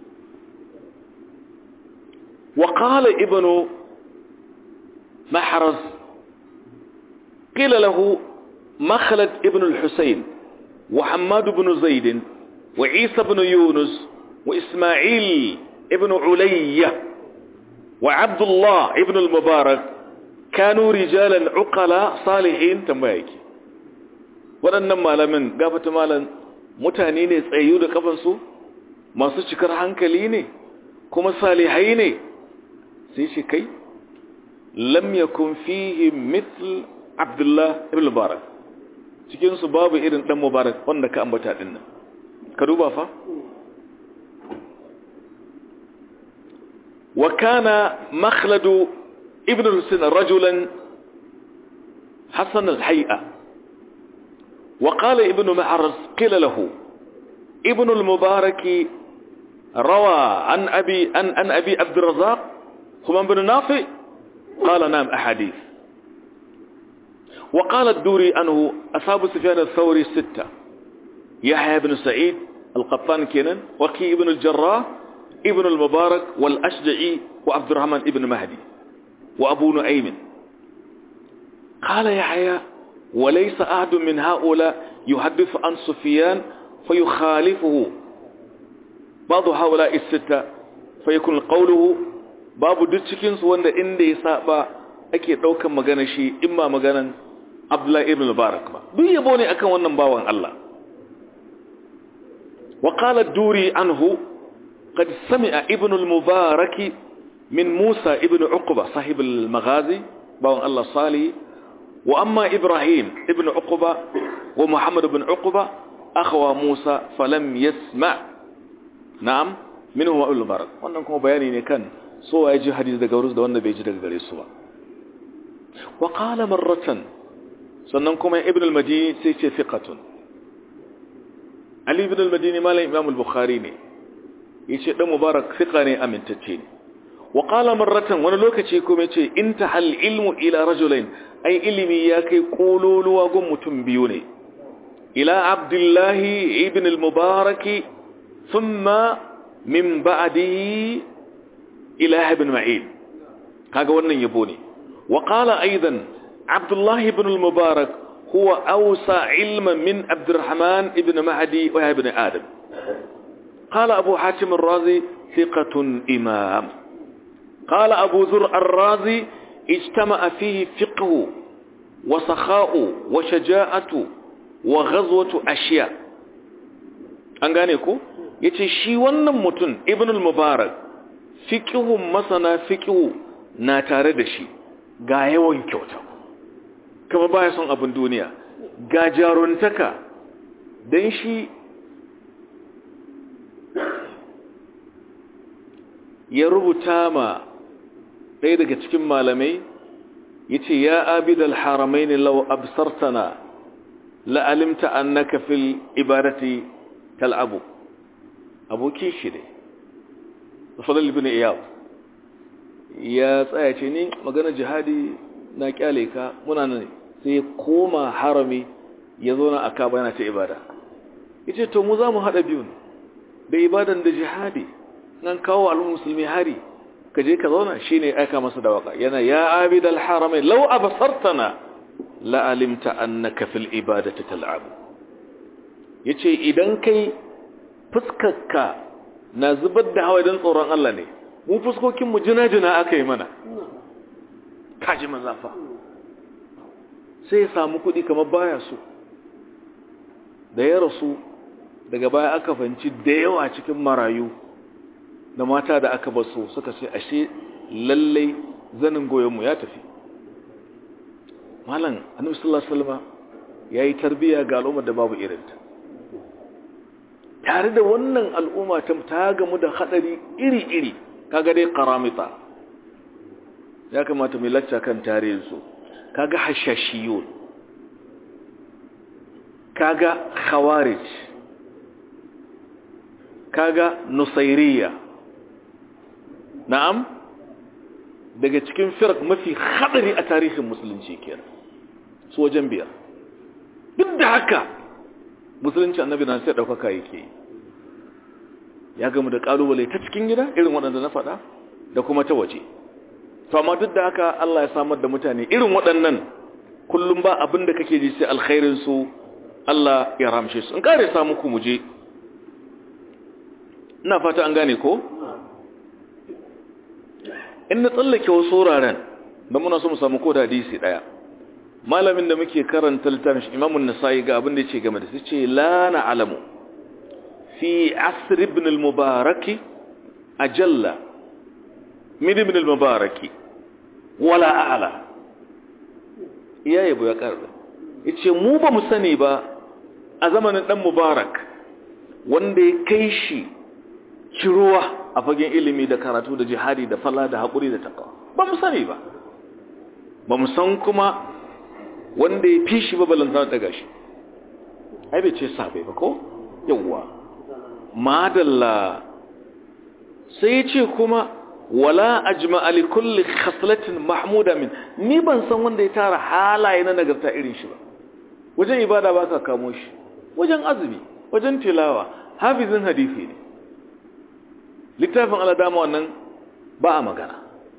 A: wa qala ibnu mahraz qila lahu makhlad ibn al-husayn wa hammad ibn zaid wa isa ibn yunus wa isma'il ibn ulayya وعبد الله ابن المبارك كانوا رجالا عقلاء صالحين تنبايك waɗannan malamin gafata malam mutane ne tsayu da kafansu masu cikar hankali ne kuma salihai ne sai shi kai lam yakun fihi mithl abdullah ibn mubarak cikin su babu irin dan mubarak wanda ka ambata din nan ka duba fa wa kana makhlad ibn al-husayn rajulan hasan al-hay'a wa qala ibn ma'raz qila lahu ibn al-mubarak روى عن أبي عن, عن أبي عبد الرزاق خمان بن نافع قال نعم أحاديث وقال الدوري أنه أصاب سفيان الثوري ستة يحيى بن سعيد القطان كينان وكي ابن الجراح ابن المبارك والأشجعي وعبد الرحمن ابن مهدي وأبو نعيم قال يحيى وليس أحد من هؤلاء يحدث عن سفيان فيخالفه بعض هؤلاء الستة فيكون قوله babu duk cikinsu wanda inda ya saba ake ɗaukan magana shi imma maganan Abdullahi ibn Mubarak ba duk yabo ne akan wannan bawan Allah wa qala ad-duri anhu qad sami'a ibn al-Mubarak min Musa ibn Uqba sahib al-Maghazi bawan Allah salih wa amma Ibrahim ibn Uqba wa Muhammad ibn Uqba akhwa Musa falam yasma' na'am minhu wa al-Mubarak wannan kuma bayani ne kan so ya ji hadisi daga wurin da wanda bai ji daga gare su ba wa qala marratan sannan kuma ibn al-madini sai ce fiqatun ali ibn al-madini malam imam al-bukhari ne yace dan mubarak fiqa ne amintacce ne wa qala marratan wani lokaci kuma yace intahal ilmu ila rajulain ai ilimi ya kai kololuwa gun mutum biyu ne ila abdullahi ibn al-mubarak thumma min ba'dihi إله بن معين كاغا wannan yabo ne وقال ايضا عبد الله بن المبارك هو اوسع علما من عبد الرحمن ابن مهدي وابن ادم قال ابو حاتم الرازي ثقة امام قال ابو ذر الرازي اجتمع فيه فقه وسخاء وشجاعة وغزوة اشياء an gane ko yace shi wannan mutum ibn al-mubarak fiƙihun masana fiƙihu na tare da shi ga yawan kyauta kama baya son abin duniya ga jaruntaka don shi ya rubuta ma ɗaya daga cikin malamai ya ce ya abidal haramai ne lau absartana la'alimta annaka fil ibadati kal'abu abokin shi ne fadal ibn iyab ya tsaya ce ni magana jihadi na kyale ka muna nan sai koma harami ya zo na aka bayana ta ibada yace to mu za mu hada biyun da ibadan da jihadi nan kawo al'ummar musulmi hari ka je ka zauna shine aika masa da waka yana ya abid al haramain law absartana la alimta annaka fil ibadati tal'ab yace idan kai fuskarka na zubar da hawa don tsoron Allah ne mu fuskokinmu jina-jina aka yi mana kaji mazafa sai ya samu kuɗi kamar baya so da ya rasu daga baya aka fanci da yawa cikin marayu da mata da aka baso suka ce ashe lallai zanin goyonmu ya tafi malam annabi sallallahu alaihi wasallam yayi tarbiya ga al'ummar da babu irinta tare da wannan al'umma ta ta gamu da hadari iri-iri kaga dai karamita ya kamata mai lacca kan tarihinsu kaga hashashiyun kaga khawarij kaga nusairiya na'am daga cikin firak mafi hadari a tarihin musulunci kenan su wajen biyar duk da haka musulunci annabi na sai ɗaukaka yake ya gamu da ƙalubale ta cikin gida irin waɗanda na faɗa da kuma ta waje to amma duk da haka Allah ya samar da mutane irin waɗannan kullum ba abin da kake ji sai alkhairin su Allah ya ramshe su in kare sa muku muje ina fata an gane ko in na tsallake wasu wuraren da muna so mu samu ko da hadisi daya malamin da muke karanta littafin Imam an-Nasa'i ga abin da yake game da shi ce la na'lamu fi asr ibn al-mubarak ajalla min ibn al-mubaraki wala a'la iya yabo ya karba yace mu ba mu sani ba a zamanin dan mubarak wanda ya kai shi kiruwa a fagen ilimi da karatu da jihadi da falla da haƙuri da takawa ba mu sani ba ba mu san kuma wanda ya fi shi ba balanta daga shi ai bai ce sabe ba ko yawwa madalla sai ce kuma wala ajma li kulli khaslatin mahmuda min ni ban san wanda ya tara halaye na nagarta irin shi ba wajen ibada ba ka kamo shi wajen azumi wajen tilawa hafizin hadisi ne littafin aladama wannan ba a magana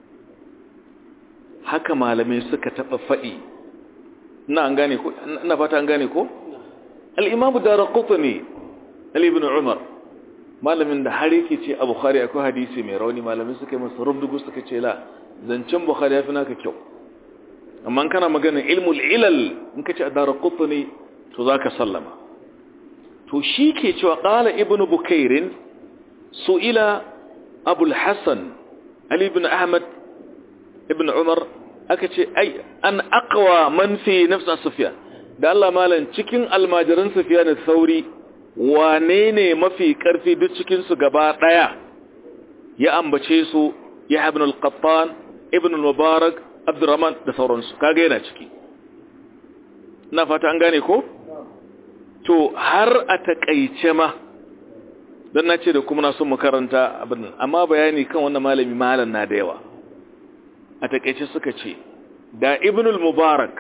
A: haka malamai suka taɓa faɗi ina an gane ko ina fata an gane ko al-imamu daraqutni ali ibn umar malamin da har yake ce a bukhari akwai hadisi mai rauni malamai suka yi masa rubdugu suka ce la zancen bukhari yafi naka kyau amma kana magana ilmul ilal in ka ce a daraqutni to zaka sallama to shi ke cewa qala ibn bukairin su'ila abul hasan ali ibn ahmad ibn umar aka ce ai an aqwa man fi nafsa sufyan da Allah malan cikin almajiran sufyan sauri wane ne mafi karfi duk cikin su gaba daya ya ambace su ya ibn al-qattan ibn al-mubarak abdurrahman da sauransu kaga yana ciki na fata an gane ko to har a takaice ma dan nace da kuma na son mu karanta abin amma bayani kan wannan malami malan na da yawa a takaice suka ce da ibnul mubarak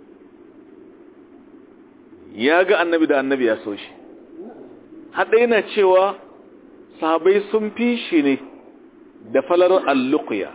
A: ya ga annabi da annabi ya so shi haɗa yana cewa sahabai sun fi shi ne da falar alluqiya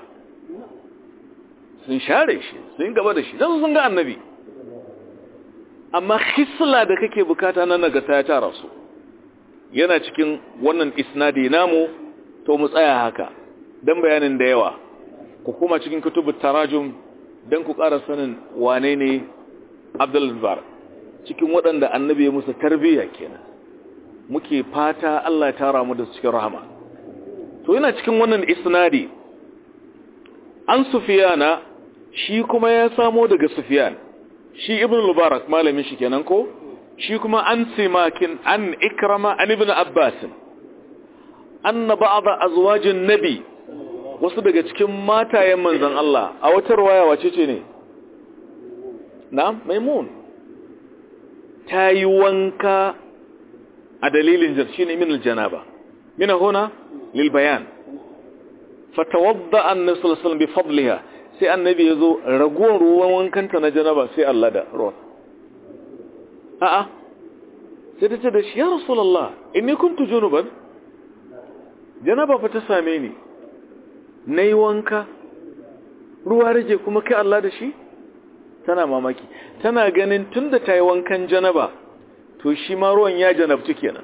A: sun share shi sun gaba da shi don sun ga annabi amma hisla da kake bukata na nagata ya tara su yana cikin wannan isnadi namu to mu tsaya haka don bayanin da yawa ku kuma cikin kutubu tarajum don ku ƙara sanin wane ne abdulbar cikin waɗanda annabi ya musu tarbiyya kenan muke fata Allah ya tara mu da cikin rahama to yana cikin wannan isnadi an sufiyana shi kuma ya samo daga sufiyan shi ibn mubarak malamin shi kenan ko shi kuma an simakin an ikrama an ibn abbas anna ba'd azwajin nabi wasu daga cikin matayen manzan Allah a wata ruwaya wace ce ne na maimun ta yi wanka a dalilin jarshi ne min aljanaba mina huna lil bayan fatawadda annabi sallallahu alaihi bi fadliha sai annabi yazo raguwar ruwan wankanta na janaba sai Allah da ruwan a'a sai ta ce da shi ya rasulullah inni kuntu junuban janaba fa ta same ni na yi wanka ruwa rage kuma kai Allah da shi tana mamaki tana ganin tun da ta yi wankan janaba to shi ma ruwan ya janabtu kenan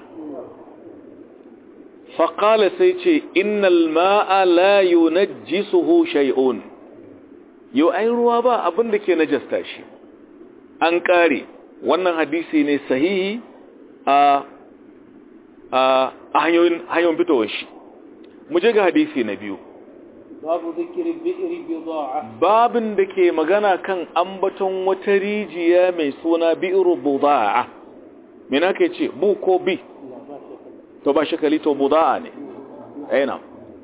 A: faƙala sai ce innal ma'a la yunajjisuhu shay'un yau ai ruwa ba abin da ke najasta shi an ƙare wannan hadisi ne sahihi a a hanyoyin hanyoyin fitowar shi mu je ga hadisi na biyu
B: babu zikiri bi'ri bida'a
A: babin da ke magana kan ambaton wata rijiya mai suna bi'ru buda'a me na ke ce bu ko bi to ba shakali to buda'a ne aina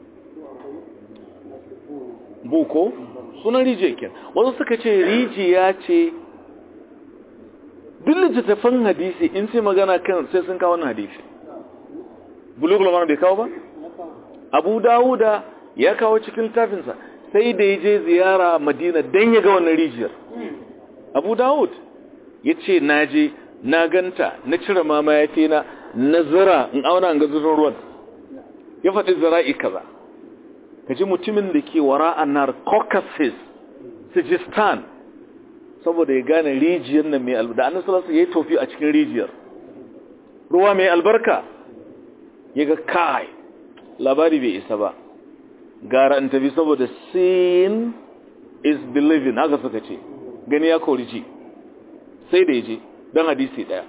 A: bu ko sunan rijiya ke wasu suka ce rijiya ce duk littattafan hadisi in sai magana kan sai sun kawo wannan hadisi bulugul mana bai kawo ba abu dawuda ya kawo cikin littafinsa sai da ya je ziyara madina don ya ga wannan rijiyar abu dawud ya ce na je na ganta na cire mama ya ce na na zira in auna an ga zurin ruwan ya faɗi zira'i kaza ka ji mutumin da ke wara a nar caucasus sijistan saboda ya gane rijiyar nan mai albarka da annan salasa ya yi tofi a cikin rijiyar ruwa mai albarka ya ga kai labari bai isa ba gara in tafi saboda seeing is believing haka suka ce gani ya kori ji sai da ya je don hadisi daya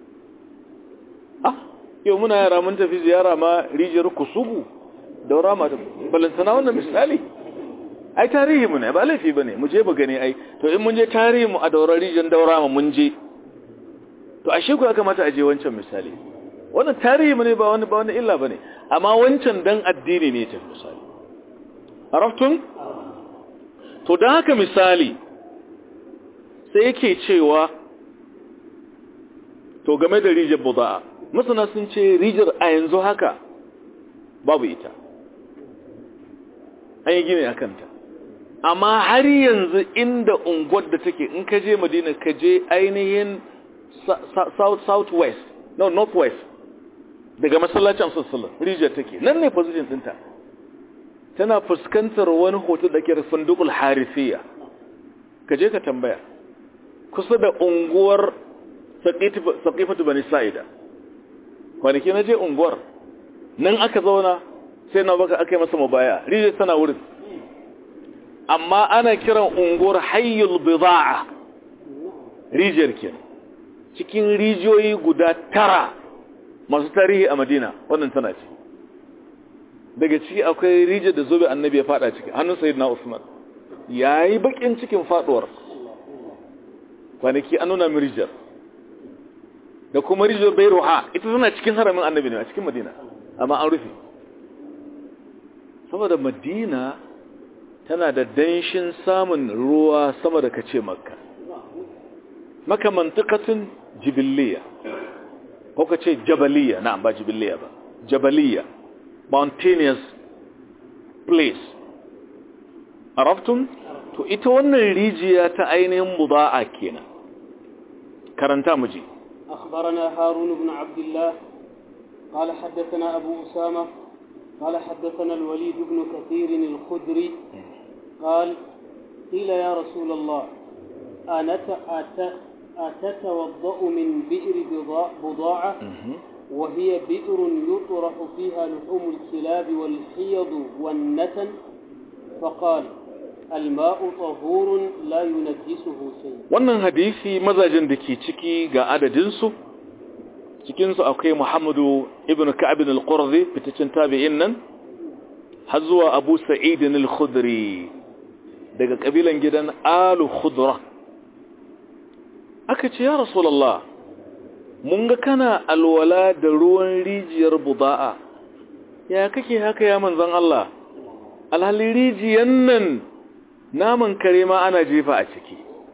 A: ah yau muna yara mun tafi ziyara ma rijiyar kusugu daura ma balantana wannan misali ai tarihi mu ne ba laifi bane mu je mu gani ai to in mun je tarihi mu a daurar rijin daura mu mun je to ashe ku ya kamata a je wancan misali wannan tarihi mu ne ba wani ba wani illa bane amma wancan dan addini ne ta misali araftun to dan haka misali sai yake cewa to game da rijiyar buda'a masana sun ce rijiyar a yanzu haka babu ita an yi gini a kanta amma har yanzu inda unguwar da take in ka je madina ka je ainihin south west no north west daga masallacin sassalin rijiyar take nan ne position dinta tana fuskantar wani hoto da ke fundukul harifiya ka je ka tambaya kusa da unguwar saƙifatu bani sa'ida kwanaki na je unguwar nan aka zauna sai na baka aka yi masa mabaya rijiyar tana wurin amma ana kiran unguwar hayyul bida'a rijiyar ke cikin rijiyoyi guda tara masu tarihi a madina wannan tana ce daga ciki akwai rijiyar da zobe annabi ya fada ciki hannun sayyidina usman yayi bakin cikin faduwar kwanaki an nuna min rijiyar da kuma rijiyar bairuha ita tana cikin haramin annabi ne a cikin madina amma an rufe saboda madina tana da danshin samun ruwa sama da kace makka maka mantikatun jibiliya ko kace jabaliya na ba jibiliya ba jabaliya mountainous place arabtum to ita wannan rijiya ta ainihin muda'a kenan karanta mu ji
B: أخبرنا هارون بن عبد الله قال حدثنا أبو أسامة قال حدثنا الوليد بن كثير الخدري قال قيل يا رسول الله أنت أت أتتوضأ من بئر بضاعة وهي بئر يطرح فيها لحوم الكلاب والحيض والنتن فقال الماء طهور لا ينجسه شيء
A: wannan hadisi mazajin da ke ciki ga adadinsu cikinsu akwai muhammadu ibn ka'ab al-qurzi fitacin tabi'in nan har zuwa abu sa'id al-khudri daga kabilan gidan alu khudra aka ce ya rasulullah mun ga kana alwala da ruwan rijiyar buda'a ya kake haka ya manzon Allah alhali rijiyan nan naman kare ma ana jefa a ciki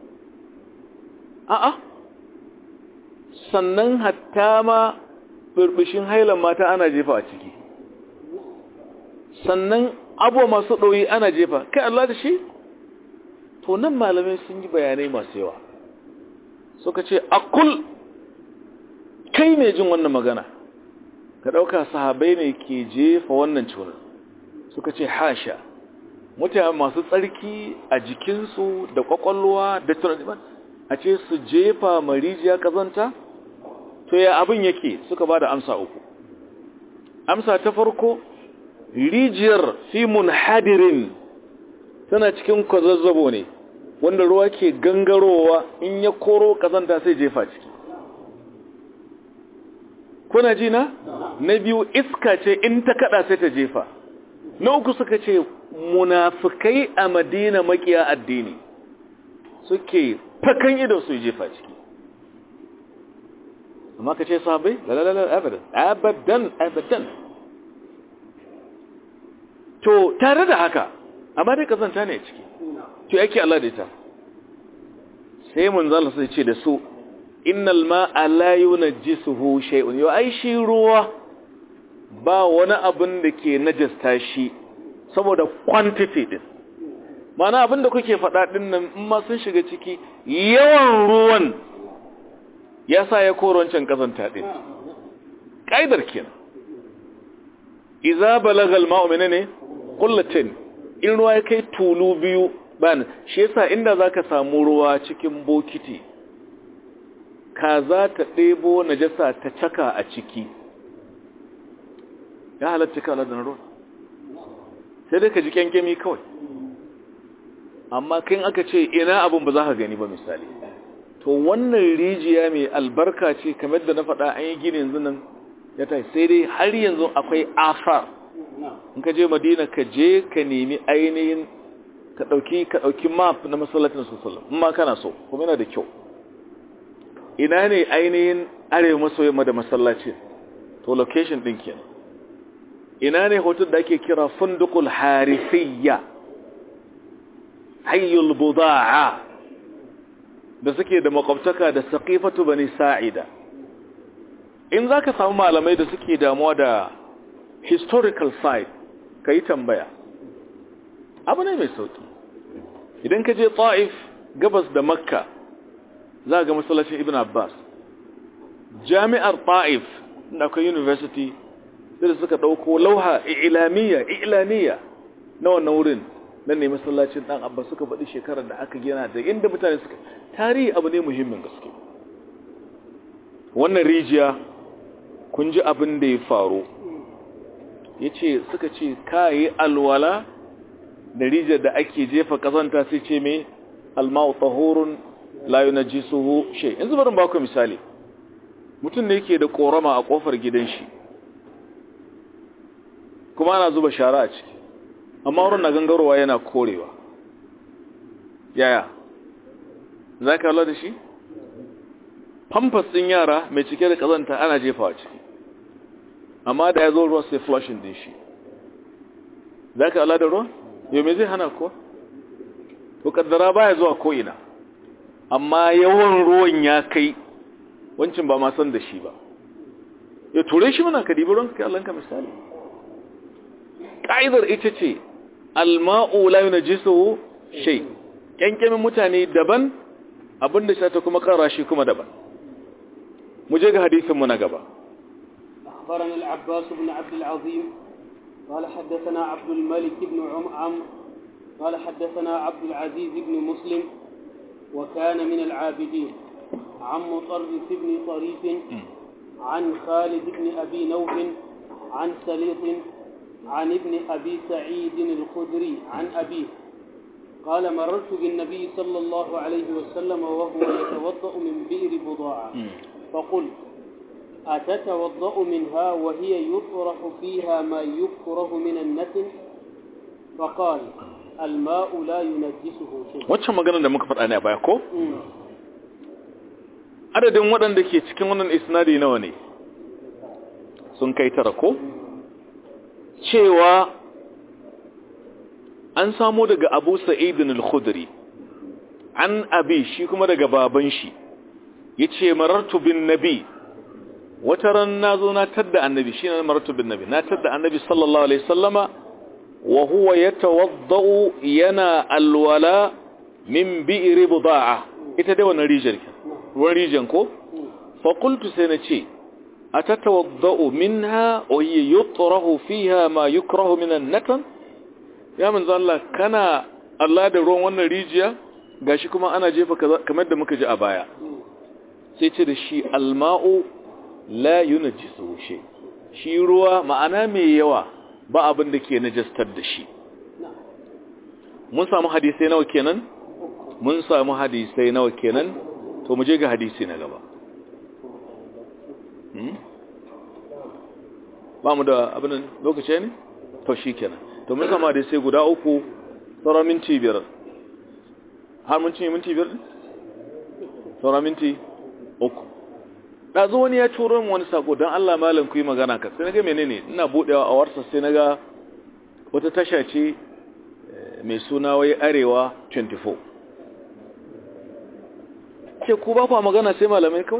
A: a'a sannan hatta ma burbushin hailan mata ana jefa a ciki sannan abuwa masu ɗoyi ana jefa kai Allah da shi to nan malamai sun yi bayanai masu yawa suka ce akul kai mai jin wannan magana ka ɗauka sahabai ne ke jefa wannan cunar suka ce hasha mutane masu tsarki a jikinsu da kwakwalwa da tunanin a ce su jefa marijiya kazanta to ya abin yake suka ba da amsa uku amsa ta farko rijiyar fi munhadirin tana cikin kwazazzabo ne wanda ruwa ke gangarowa in ya koro kazanta sai jefa ciki kuna ji na na biyu iska ce in ta kada sai ta jefa na uku suka ce munafikai a madina makiya addini suke fakan ido su jefa ciki amma ka ce sahabai lalalala abadan abadan abadan to tare da haka amma dai kazanta ne ciki to yake Allah da ita sai mun zalla sai ce da su innal ma'a la yunajjisuhu shay'un yo ai shi ruwa ba wani abin da ke najasta shi saboda quantity din mana abin da kuke faɗa din nan in ma sun shiga ciki yawan ruwan ya sa ya koro wancan kazanta din kaidar kenan idza balagha al-ma'u menene qullatin in ruwa ya kai tulu biyu ban shi yasa inda zaka samu ruwa cikin bokiti ka za ta ɗebo najasa ta caka a ciki ya halatta ka da ruwa sai dai ka ji kyankyami kawai amma kin aka ce ina abin ba za ka gani ba misali to wannan rijiya mai albarka ce kamar da na faɗa an yi gini yanzu nan ya ta sai dai har yanzu akwai afar in ka je madina ka je ka nemi ainihin ka ɗauki ka ɗauki map na masallacin sallam in ma kana so kuma yana da kyau ina ne ainihin arewa maso yamma da masallacin to location ɗin kenan ina ne hotel da ake kira fundukul harifiyya hayyul buda'a da suke da makwabtaka da saqifatu bani sa'ida in zaka samu malamai da suke damuwa da historical site kai tambaya abu ne mai sauki idan ka je ta'if gabas da makka za ga masallacin ibn abbas jami'ar ta'if da akwai university sai da suka dauko lauha ilamiya ilaniya na wannan wurin nan ne masallacin dan abba suka faɗi shekarar da aka gina da inda mutane suka tarihi abu ne muhimmin gaske wannan rijiya kun ji abin da ya faru ya ce suka ce kayi alwala da rijiyar da ake jefa kazanta sai ce mai alma'u tahurun layu na jisuhu she yanzu barin baku misali mutum ne yake da korama a kofar gidan shi kuma ana zuba shara a ciki amma wurin na gangarowa yana korewa yaya za ka da shi famfas ɗin yara mai cike da ƙazanta ana jefawa ciki amma da ya zo ruwa sai flushing din shi za ka da ruwa yau mai zai hana kuwa to kaddara baya zuwa ko'ina amma yawan ruwan ya kai wancin ba ma san da shi ba ya ture shi mana ka dibi ruwan ka allanka misali ƙa'idar ita ce alma'u la yunajisuhu shay kyankyamin mutane daban abinda shi ta kuma kara shi kuma daban mu je ga hadisin mu na gaba
B: أخبرنا العباس بن عبد العظيم قال حدثنا عبد الملك بن عم عمرو قال حدثنا عبد العزيز بن مسلم وكان من العابدين عن مطرف بن طريف عن خالد بن أبي نوح عن سليط عن ابن أبي سعيد الخدري عن أبيه قال مررت بالنبي صلى الله عليه وسلم وهو يتوضأ من بئر بضاعة فقلت أتتوضأ منها وهي يطرح فيها ما يكره من النتن فقال الماء لا ينجسه شيء
A: wacce maganar da muka faɗa ne a baya ko adadin waɗanda ke cikin wannan isnadi nawa ne sun kai tara ko cewa an samo daga abu sa'idin al-khudri an abi shi kuma daga baban shi ya ce marartu bin nabi wata ran na zo na tadda annabi shi na marartu bin nabi na tadda annabi sallallahu alaihi sallama wa huwa ya tawadda'u yana alwala min bi'iri buda'a ita dai wannan rijiyar ruwan rijiyar ko fa qultu sai na ce atatawadda'u minha wa hiya yutrahu fiha ma yukrahu min an-natan ya manzo Allah kana Allah da ruwan wannan rijiya gashi kuma ana jefa kamar da muka ji a baya sai ce da shi alma'u la yunjisu shi shi ruwa ma'ana mai yawa ba abin da ke najastar da shi mun samu hadisai nawa kenan mun samu hadisai nawa kenan to mu je ga hadisi na gaba ba mu da abin lokaci ne to shi kenan to mun sama da sai guda uku sauran minti biyar har mun cinye minti biyar sauran minti uku ɗazu wani ya turo min wani sako don Allah malam ku yi magana ka sai na ga menene ina buɗewa a warsa sai na ga wata tasha ce mai suna wai arewa 24 ke ku ba kwa magana sai malamai kawai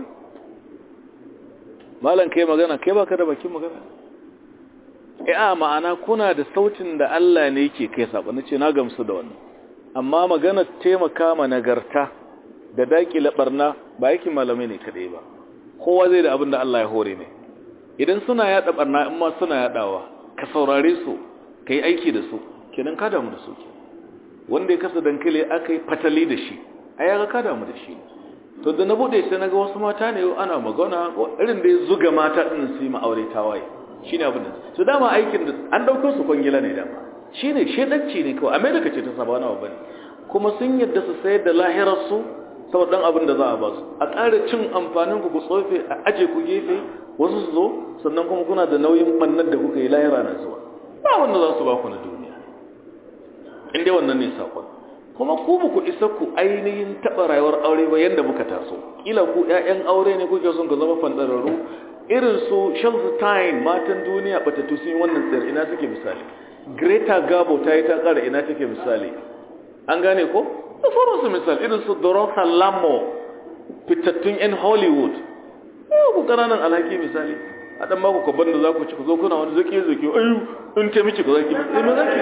A: malam kai magana kai baka da bakin magana a ma'ana kuna da sautin da Allah ne yake kai sabo nace na gamsu da wannan amma magana taimaka ma nagarta da dakile barna ba yake malamai ne kadai ba kowa zai da abin da Allah ya hore ne idan suna yada barna in ma suna yadawa ka saurare su kai aiki da su kenan ka damu da su wanda ya kasa dankali akai fatali da shi ai ga ka damu da shi to da na bude sai naga wasu mata ne ana magana irin da ya zuga mata din su yi ma'aure tawaye shine abin da su dama aikin da an dauko su kwangila ne dama shine shedanci ne kawai america ce ta saba na babban kuma sun yadda su sayar da lahirar su saboda dan abin da za a ba su a ƙara cin amfanin ku ku tsofe a aje ku gefe wasu su zo sannan kuma kuna da nauyin bannan da kuka yi lahira na zuwa ba wanda za su ba ku na duniya inda wannan ne sakon kuma ku ba ku isa ku ainihin taɓa rayuwar aure ba yadda muka taso kila ku ƴaƴan aure ne kuke son ka zama fandararru irin su Shelstine matan duniya batattu sun yi wannan tsayar ina suke misali Greta Gabo ta yi ta ƙara ina take misali an gane ko da sauransu misali irin su Dorotha Lamo fitattun 'yan Hollywood yau ku ƙananan alhaki misali a ɗan mako kwabban da za ku ci ku zo kuna wani zaki zaki ayu in ta miki ku zaki mai ma zaki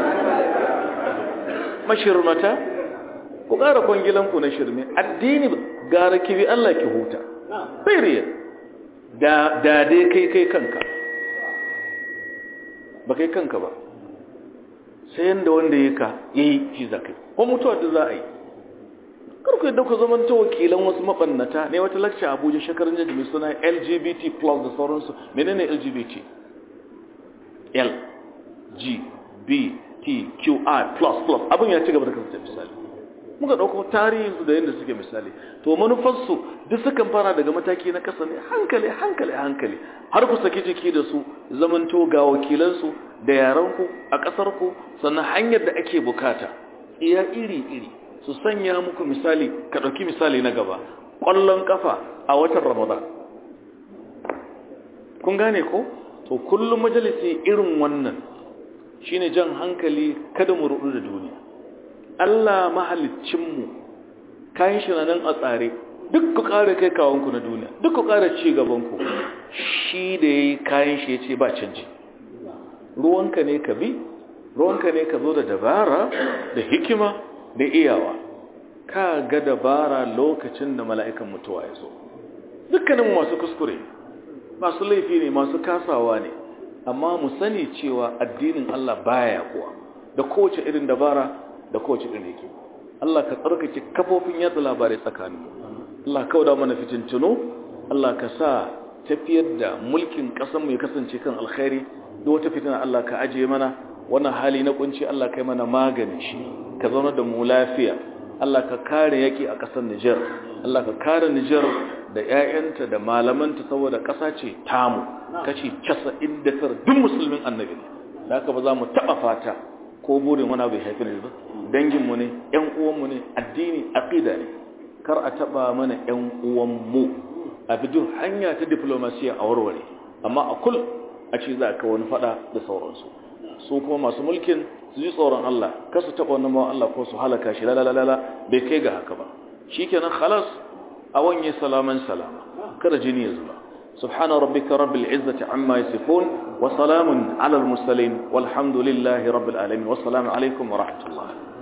A: mashirmata ku ƙara kwangilanku na shirme addini gara kibi Allah ki huta period da dai kai kai kanka ba kai kanka ba sai yanda wanda ya ka ya yi shi za kai ko mutuwa da za a yi karku yadda ku zama ta wakilan wasu mabannata ne wata lakca abuja shekarun jaji mai suna lgbt plus da sauransu menene lgbt l g b t q i plus plus abin ya ci gaba da kasance misali muka ɗauko tarihinsu da yadda suke misali to manufarsu duk sukan fara daga mataki na kasa ne hankali hankali hankali har ku saki jiki da su zamanto ga wakilansu da yaranku a ƙasarku sannan hanyar da ake bukata iya iri-iri su sanya muku misali ka ɗauki misali na gaba ƙwallon ƙafa a watan ramadan kun gane ko to kullum majalisi irin wannan shine jan hankali kada mu rudu da duniya Allah mahalicinmu kayan shi nan a tsare duk ku ƙara kai kawanku na duniya duk ku ƙara ci gabanku shi da ya yi kayan shi ya ce ba canji ruwanka ne ka bi ruwanka ne ka zo da dabara da hikima da iyawa ka ga dabara lokacin da mala'ikan mutuwa ya zo dukkaninmu masu kuskure masu laifi ne masu kasawa ne amma mu sani cewa addinin Allah baya kuwa da kowace irin dabara da kowace irin yake Allah ka tsarkake kafofin yatsa labarai tsakanin Allah ka kauda mana fitintunu Allah ka sa tafiyar da mulkin ƙasar mu ya kasance kan alkhairi da wata fitina Allah ka ajiye mana wannan hali na kunci Allah kai mana magani shi ka zauna da mu lafiya Allah ka kare yaki a ƙasar Niger Allah ka kare Niger da ƴaƴanta da malamanta saboda ƙasa ce tamu kace 99 duk musulmin annabi ne haka ba za mu taba fata ko burin wani bai haifi ne ba danginmu ne ƴan uwanmu ne addini aqida ne kar a taba mana ƴan uwanmu a bidin hanya ta diplomasiya a warware amma a kul a ce za ka wani fada da sauransu su kuma masu mulkin su ji tsoron Allah kar su taba wannan bawan Allah ko su halaka shi lalalala bai kai ga haka ba shikenan khalas a wanye salaman salama kada jini ya zuba سبحان ربك رب العزة عما يصفون وسلام على المرسلين والحمد لله رب العالمين والسلام عليكم ورحمة الله